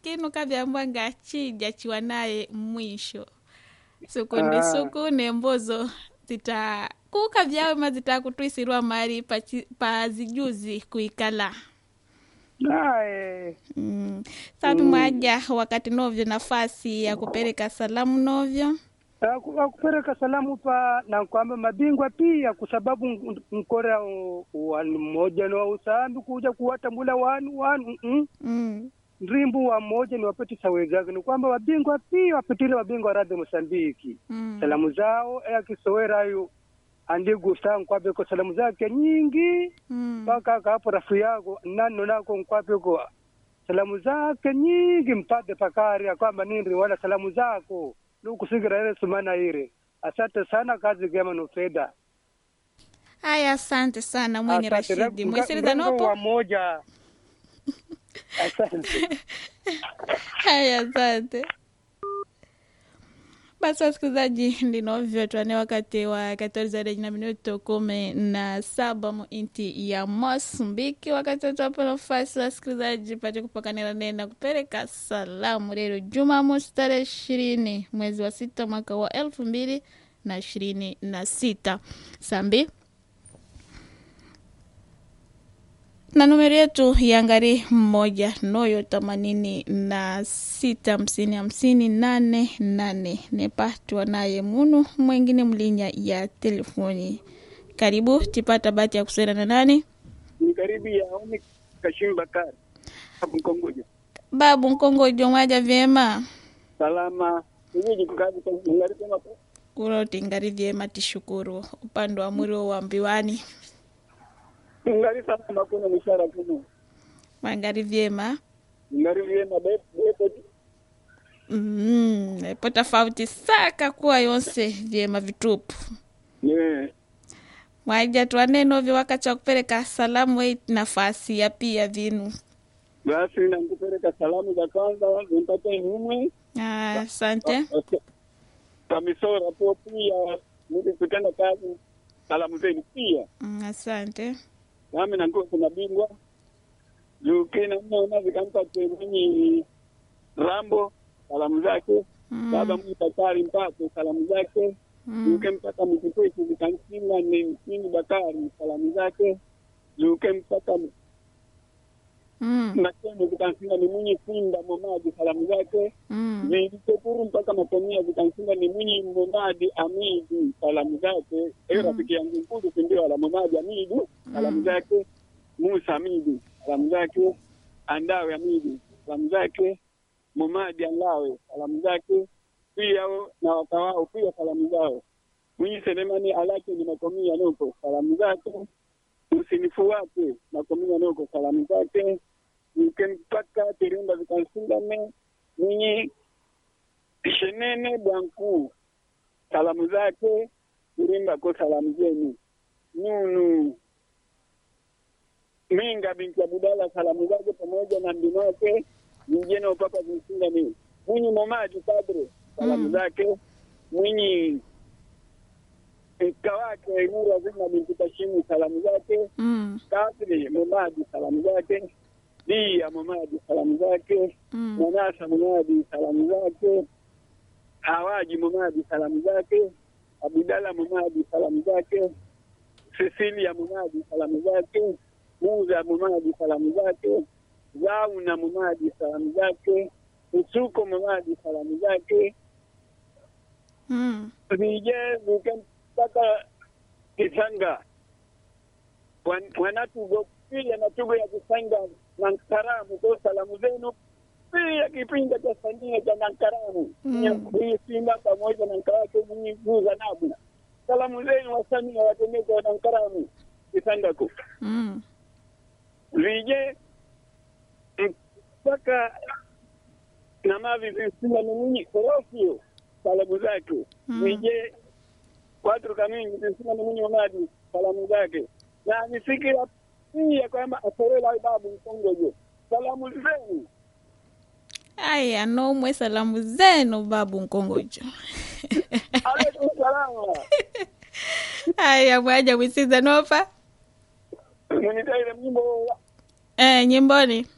kinu kavyambwa ngachija chiwa naye mwisho sukuni Ah. sukune mbozo zita kuka vyawe ma zitakutwisirwa mari pachi- pazijuzi kuikala naye mm. sapi mwaja wakati novyo nafasi ya kupereka salamu novyo Aku- akupereka salamu pa na kwamba mabingwa pia kwa sababu n- nkora u- wanu mmoja ni wa usambi kuja kuwatambula wanu wanu mm, mm. ndrimbu wa mmoja ni wapetisa wenzake ni kwamba wabingwa pia wapitile wabingwa radhi Mosambiki Mm. salamu zao ea kisowerayo andigusa nkwapeko salamu zake nyingi Mm. mpaka akapo rafu yako nano nako nkwapeko salamu zake nyingi mpate pakari akwamba nindri wala salamu zako nukusigira ile sumana ile asante sana kazi gema nufeda Aya, asante sana mwenye Asante. Rashidi Mrengo- mwesiriza mrengo nopo wa moja asante Haya, asante. Basi wasikilizaji, ndinovyo twane wakati wa 14 na minuto kumi na saba mu inti ya Mosambiki. Wakati watuwapo nafasi wasikilizaji pate kupakanira nena kupereka salamu lero Jumamosi tarehe ishirini mwezi wa sita mwaka wa elfu mbili na ishirini na sita sambi na numeri yetu ya ngari moja noyo themanini na sita hamsini hamsini nane nane nepatwa naye munu mwengine mlinya ya telefoni karibu tipata bahati ya kusera na nani ni karibu ya Omi Kashim Bakari hapo Mkongojo. babu nkongojo mwaja vyema Salama hivi kazi kwa ngari kama kuroti ngari vyema tishukuru upande wa mwiri wa mbiwani ngari salama kuna mishara kuna mwangari vyema ngari vyema bepo mm, epo tofauti saka kuwa yonse vyema vitupu yeah. mwaja twanenovyo wakati wa kupereka salamu wei nafasi ya pia vinu Basi nakupeleka salamu za kwanza zimpate numwe Ah, asante kamisora po pia mudi kutenda kazi salamu zenu pia Mm, asante nami nakuwa kuna bingwa jukina mnaona zikampate mwenye rambo salamu zake Mm. baba mwenye Bakari mpate salamu zake Mm. Luke mpaka mkikwetu vikansinga ni msini Bakari salamu zake Luke mpaka Mm. Nakene vikansinga ni mwenye Sinda Momadi salamu zake Mm. Vilikekuru mpaka Matomia vikansinga ni mwenye Momadi Amidi salamu zake eyo rafiki yangu mkulu sindio ala Momadi Amidi salamu zake Musa Amidi salamu zake Andawe Amidi salamu zake Momadi Andawe salamu zake pia o- na wakawao pia salamu zao Mwinyi Selemani Alake ni Makomia Noko salamu zake usinifu wake Makomia Noko salamu zake Mke mpaka Tirimba vikansingame Mwinyi Shenene Bwanku salamu zake Tirimba ko salamu zenu Nunu Minga binti Abudala salamu zake pamoja na mbinu wake mjene wa papa zimsingame Mwinyi Momadi Padre salamu Mm. zake Mwinyi mka wake Nura Zina binti Kashimu salamu zake Mm. Kadri Momadi salamu zake Dia Momadi salamu zake Mm. Manasa Momadi salamu zake Hawaji Momadi salamu zake Abudala Momadi salamu zake Cecilia Momadi salamu zake Muza Momadi salamu zake Zauna Momadi salamu zake Usuko Momadi salamu zake Mm. vije vike mpaka Kisanga Wan- wanatugo pia na tugo ya Kisanga na Nkaramu kwa salamu zenu pia kipinga cha Sania cha Nankaramu Mm. hii Simba pamoja na Nkawake mwenye guza nabu salamu zenu wasania watendeke wa Nankaramu Kisanga ku Mm. vije mpaka na mavi visinga ni mwenye korofio salamu zake Mm. vije watu kamingi visinga ni mwenye madi salamu zake na nifikira pia kwamba asorela babu mkongojo salamu zenu aya nomwe salamu zenu babu nkongojo alaikum salama aya mwaja mwisiza nopa mwenitaile mnyimbo eh, nyimboni